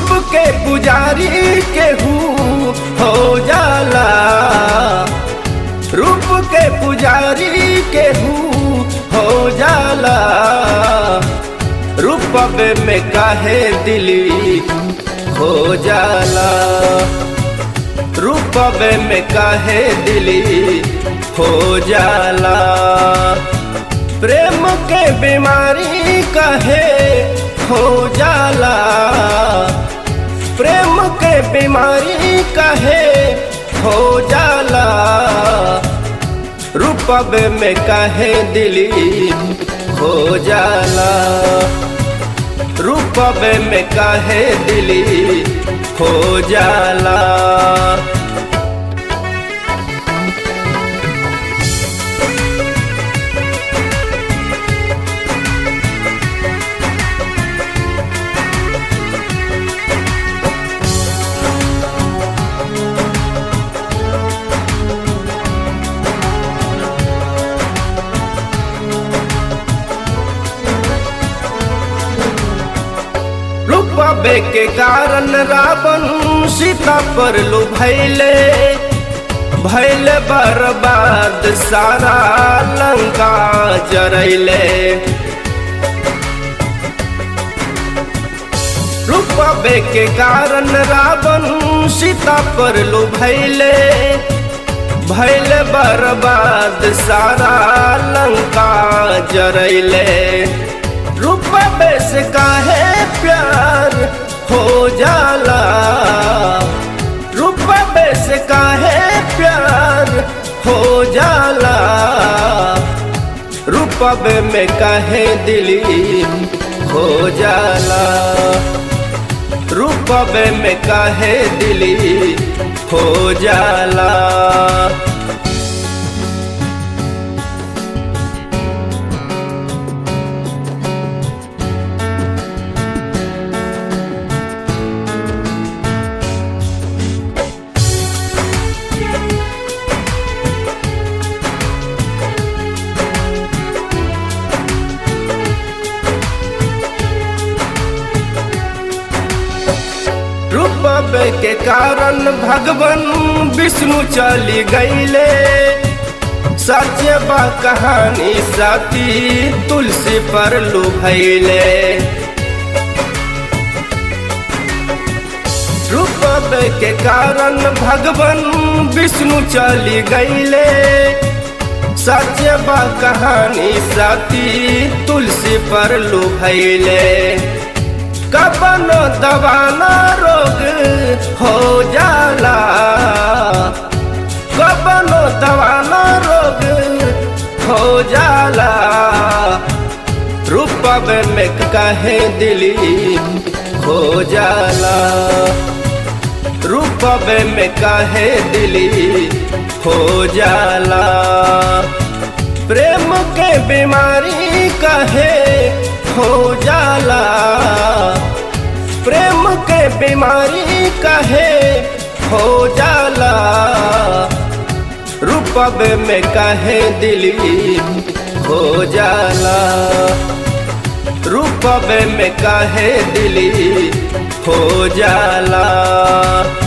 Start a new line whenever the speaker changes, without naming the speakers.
रूप के पुजारी केहू हो जाला रूप के पुजारी केहू हो जाला रूपवे में काहे दिली हो जाला रूपवे में काहे दिली हो जाला प्रेम के बीमारी कहे हो जाला प्रेम के बीमारी कहे हो जाला रूपवे में कहे दिली हो जाला रूपवे में कहे दिली हो जाला रूपवे के कारण रावण सीता पर लो भैले भैले बर्बाद सारा लंका जरैले रूपवे के कारण रावण सीता पर लो भैले भैले बर्बाद सारा लंका जरैले रूपवे से काहे प्यार हो जाला रूपवे से काहे प्यार हो जाला रूपवे में काहे दिली हो जाला रूपवे में काहे दिली हो जाला रूपवे के कारण भगवान विष्णु चली गईले सत्य बा कहानी साथी तुलसी पर लुभैले रूपवे के कारण भगवान विष्णु चली गईले सत्य बा कहानी साथी तुलसी पर लुभैले कबनो दबाना रोग हो जाला कबनो दबाना रोग हो जाला रूपव में कहे दिली हो जाला रूपव में कहे दिली हो जाला प्रेम के बीमारी कहे हो जाला प्रेम के बीमारी कहे हो जाला रूपब में कहे दिली हो जाला रूपब में कहे दिली हो जाला